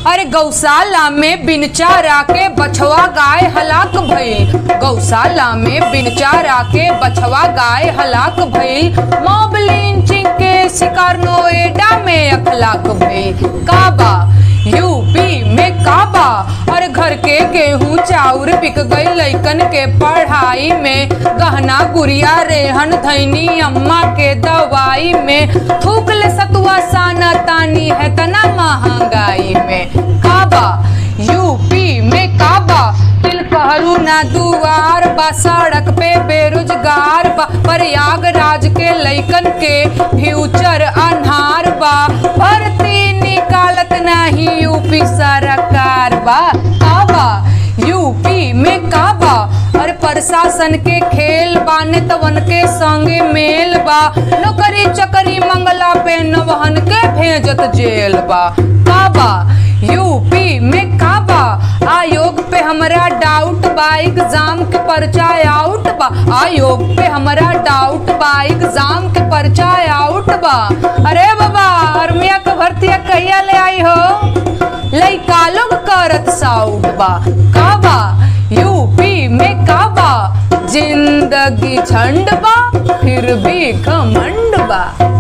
अरे गौशाला में बिन चारा के बछवा गाय हलाक भइल गौशाला में बिन चारा के बछवा गाय हलाक भइल मॉब लिंचिंग के शिकार नोएडा में अखलाक भइल काबा यूपी में काबा और घर के गेहूं चाउर बिक गई लइकन के पढ़ाई में गहना गुड़िया रेहन धैनी अम्मा के दवाई में थूक ले सतुआ साना तानी है तना महंगाई में काबा यूपी में काबा तिल कहलू ना दुआर बा सड़क पे बेरोजगार बा प्रयागराज के लइकन के फ्यूचर अन्हार बा भर्ती निकालत नाही यूपी सरकार बा काबा यूपी में काबा और प्रशासन के खेल बा नेतवन के संगे मेल बा नौकरी चकरी मंगला पे नवहन के भेजत जेल बा काबा यूपी में काबा आयोग पे हमरा डाउट बा एग्जाम के पर्चा आउट बा आयोग पे हमरा डाउट बा एग्जाम के पर्चा आउट बा अरे बाबा आर्मिया के भर्तिया कहिया ले आई हो लइका लोग करत साउट बा काबा यूपी में काबा जिंदगी झंड बा फिर भी घमंड बा